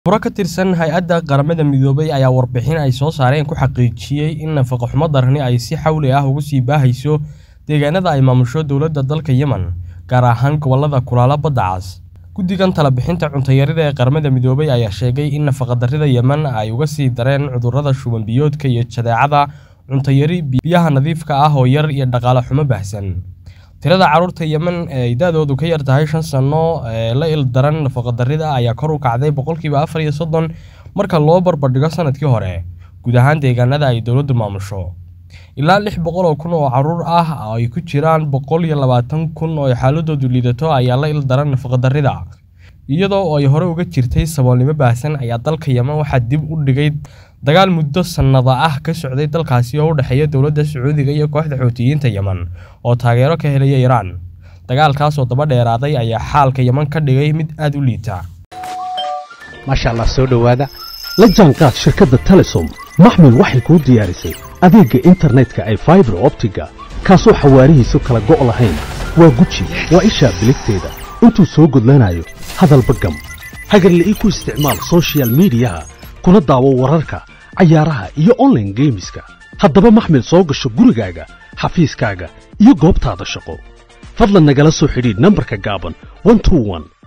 Khubaro ka tirsan Hay'adda Qaramada Midoobay ayaa warbixin ay soo saareen ku xaqiijiyay in nafaqo-xumo darani ay si xawli ah ugu sii baahayso deegaanada ay maamusho dowladda dalka Yemen, gaar ahaan gobollada Kulaala Badda Cas. Guddigan Talo-bixinta Cunto Yarida ee Qaramada Midoobay ayaa sheegay in nafaqa-darrida Yemen ay uga sii dareen cudurrada shuban-biyoodka iyo jadeecada, cunto yari, biyaha nadiifka ah oo yar iyo dhaqaale xumo baahsan. Tirada carruurta Yemen ee ay da'doodu ka yar tahay shan sano ee la ildaran nafaqa-darrida ayaa kor u kacday boqolkiiba afar iyo soddon marka loo barbardhigo sanadkii hore, guud ahaan deegaanada ay dowladdu maamusho. Ilaa lix boqol oo kun oo carruur ah oo ay ku jiraan boqol iyo labaatan kun oo xaaladoodu liidato ayaa la ildaran nafaqa-darrida. Iyadoo ay hore uga jirtay saboolnimo baahsan ayaa dalka Yemen waxaa dib u dhigay dagaal muddo sannado ah ka socday dalkaasi oo u dhexeeya dowladda Sacuudiga iyo kooxda Xuutiyiinta Yemen oo taageero ka helaya Iiraan. Dagaalkaas oo daba dheeraaday ayaa xaalka Yemen ka dhigay mid aad u liita. maasha allah soo dhowaada la jaanqaad shirkadda telesom maxmil waxay kuu diyaarisay adeegga internetka ay faibar optiga kaasoo xawaarihiisu kala go' lahayn waa guji waa ishaa biligteeda intuu soo gudlanayo hadalba gam hagarle ii ku isticmaal soshiyal miidiyaha kuna daawo wararka cayaaraha iyo online geemiska haddaba maxmil soo gasho gurigaaga xafiiskaaga iyo goobtaada shaqo fadlan nagala soo xidhiidh nambarka gaaban 121